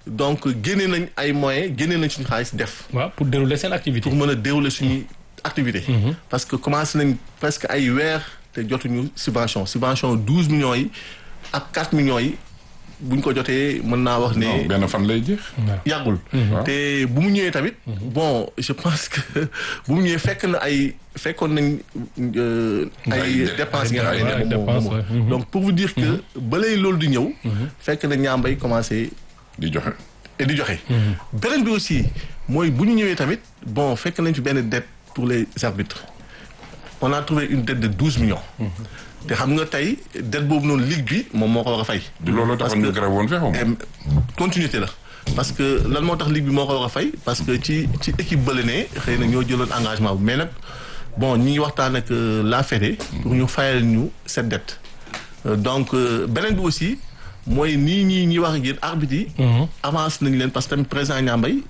donc génne nañ ay moyens génne nañ suñu xaalis def waaw pour dérouler seen activité. pour mën a dérouler suñuy activité parce que commencé nañ presque ay weer te jotuñu subvention subvention douze millions yi ak quatre millions yi buñ ko jotee mën naa wax ne non benn fan lay jeex. yàggul te bu mu ñëwee tamit bon je pense que bu mu ñëwee fekk na ay fekkoon nañ euh, Ay ay dé- dépenses ay yi nga xam ne ay moom moo- dépenses, moom ouais. moo- donc pour vous dire que balay loolu di ñëw fekk na ñaambay commencé di joxe. et di joxe beneen bi aussi mooy bu ñu ñëwee tamit bon fekk nañ fi benn dette pour les arbitres on a trouvé une dette de douze millions te xam nga tey dette boobu noonu ligue bi moom moo ko war a fay du loolu taxoon ñu grève woon fexew Em, continuité la parce que lan moo tax ligue bi moo ko war a fay parce que ci ci équipe bële ne xëy na ñoo jëloon engagement bu mais nag bon ñi ngi waxtaan ak euh, la Fédé pour ñu fayal ñu cette dette Euh, donc euh, beneen bi aussi mooy nii ñii ñi wax ak yéen arbitre yi avance nañ leen parce que tamit président Niambay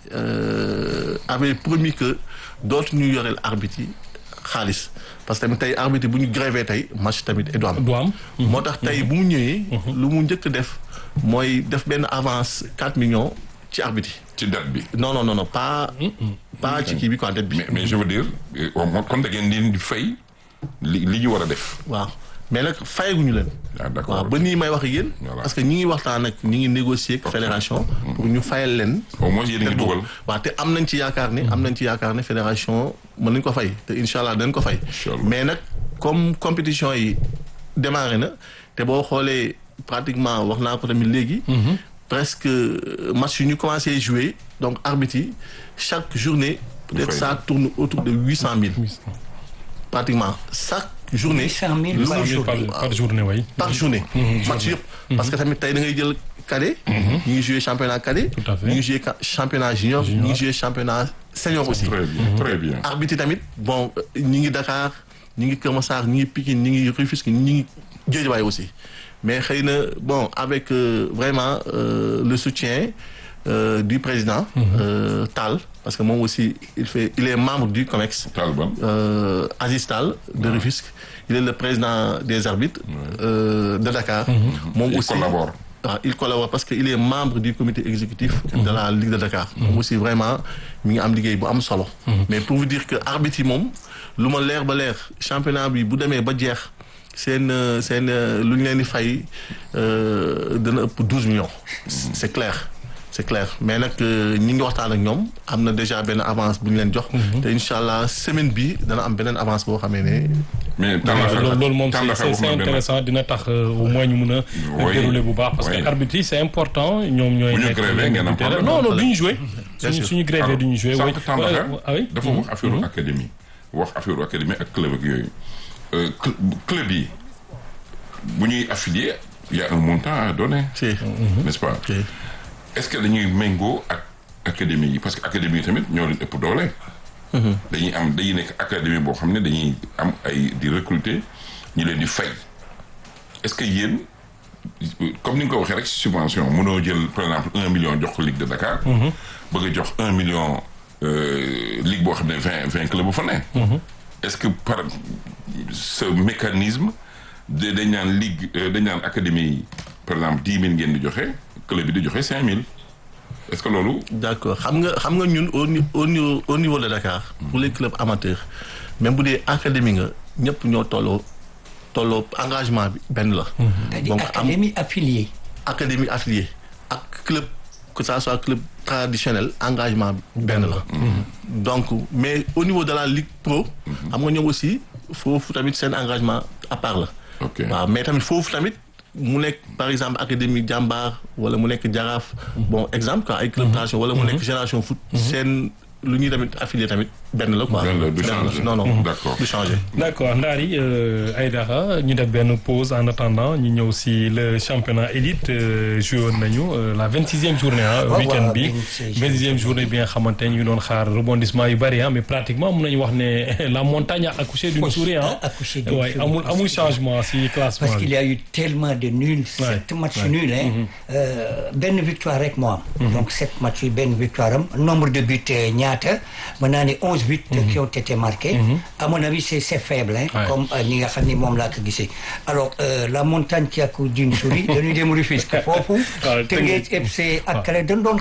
euh, avait promis que dootu ñu yoreel arbitre yi xaalis parce que tamit tey arbitre yi bu ñu grévé tey match tamit et du am du am. moo tax tey bu mu ñëwee. lu mu njëkk def mooy def benn avance 4 millions ci arbitre yi. ci date bi. non non non non pas. pas ci kii bi quoi dette bi. mais mais je veux dire euh, au moins kon da ngeen di di fay li li ñu war a def. waaw mais nag fayaguñu leen. ah d'accord waaw ba nii may wax ak yéen. Voilà. parce que ñi ngi waxtaan ak ñi ngi négocier ak fédération. pour ñu fayal leen. au moins yéen a ngi dugal. waaw te am nañ ci yaakaar ne am nañ ci yaakaar ne fédération mën nañ ko fay te incha allah dañ ko fay. Inch'Allah. mais nag comme compétition yi démarré na te boo xoolee pratiquement wax naa ko tamit léegi. presque euh, match yu ñu commencé jouer donc arbitre yi chaque journée. peut-être fay. ça tourne autour de huit cent mille. pratiquement chaque journée. 800 000 lu par mu jour. par par journée way. par journée. match yëpp. parce que tamit tey da ngay jël cadet. ñu ngi joué championnat cadet. Tout à fait. ñu ngi joué ca- championnat junior. ñu ngi joué championnat senior aussi. très bien très bien. arbitre yi tamit bon ñi ngi Dakar ñi ngi Kër Massar ñi ngi Pikine ñi ngi Rufisque ñi ngi Guédiawaye aussi mais xëy na bon avec euh, vraiment euh, le soutien euh, du président. euh, Tall parce que moom aussi il fait il est membre du COMEX. Talban. euh, Aziz Tall de Rufisque il est le président des arbitres euh, de Dakar moom Il aussi collabore. waaw il collabore parce que il est membre du comité exécutif de la Ligue de Dakar moom aussi vraiment mi ngi am liggéey bu am solo mais pour vous dire que arbitre yi moom lu ma leer ba leer championnat bi bu demee ba jeex seen euh, seen euh, lu ñu leen di fay euh, dana ëpp douze millions c'est clair c'est clair mais nag euh, ñi ngi waxtaan ak ñoom am na déjà benn avance bu ñu leen jox te incha allah semaine bi dana am beneen avance boo xamee ne mais waaw Tandakha loolu loolu moom Tandakha c'est wax c'est na benn intéressant dina tax euh, au moins ñu mun a Oui. dérouler bu baax parce Oui. que arbitre yi c'est important ñoom ñooy Bu ñu nekk grévé ngeen am problème. non non du ñu jouer Bien suñu sûr. suñu grévé du ñu jouer sànq oui Tandakha ah oui dafa wax affaire académie wax affaire académie ak club ak yooyu Euh, cl- club yi bu ñuy affilié il y a un montant à donner si n'est-ce pas si est-ce que dañuy méngoo ak académie yi parce que académie yi tamit ñoo leen ëpp doole dañuy am dañuy nekk académie boo xam ne dañuy am ay di recruter ñu leen di fay est-ce que yéen comme ni nga ko waxee rek subvention mënoo jël par exemple un million jox ko Ligue de Dakar bëgg a jox un million euh, ligue boo xam ne vingt vingt club bu fa ne est-ce que par ce mécanisme de dañ naan ligue euh, dañ naan académie yi par exemple dix mille ngeen di joxe club bi di joxe cinq mille est-ce que loolu d'accord xam nga xam nga ñun au ni- au niveau au niveau de Dakar pour les clubs amateurs même bu dee académie nga ñëpp ñoo tolloo tolloo engagement bi benn la C'est-à-dire donc am académie affiliée. académie affiliée ak club que ça soit club traditionnel engagement bi benn la donc mais au niveau de la ligue pro xam nga ñoom aussi foofu tamit seen engagement à part la ok waaw mais tamit foofu tamit mu nekk par exemple académie jàmbaar wala mu nekk jaraaf bon exemple quoi ay club traditionnel wala mu nekk génération foot seen lu ñuy tamit affilié tamit benn la quoi Benn la, du Benn changer. non non D'accord. du changer D'accord Ndari euh, Aïdara ñu def benn pause en attendant ñu ñëw si le championnat élite euh, joué woon nañu euh, la vingt sixième journée ah waaw, week-end waaw, bi 26e vingt sixième journée bi nga xamante ñu ngi doon xaar rebondissement yu bari ah mais pratiquement mun nañu wax ne la montagne a accouché d'une Oui, souris ah a accouché d'une waaye souris. amul amul changement si classement Parce qu'il bi y a eu tellement de nuls, sept matchs nuls, hein. Euh, benn victoire rek moo am. Donc sept matchs yi benn victoire am. Nombre de buts euh, ñaata mën naa ne onze buts qui ont été marqués. À mon avis c'est c'est faible hein. Ouais. Comme euh, ni nga xam ni moom laa ko gisee. Alors euh, la montagne qui accouche d'une souris dañuy dem Rufisque foofu. waaw, Teungueth FC ak Kale dañ doon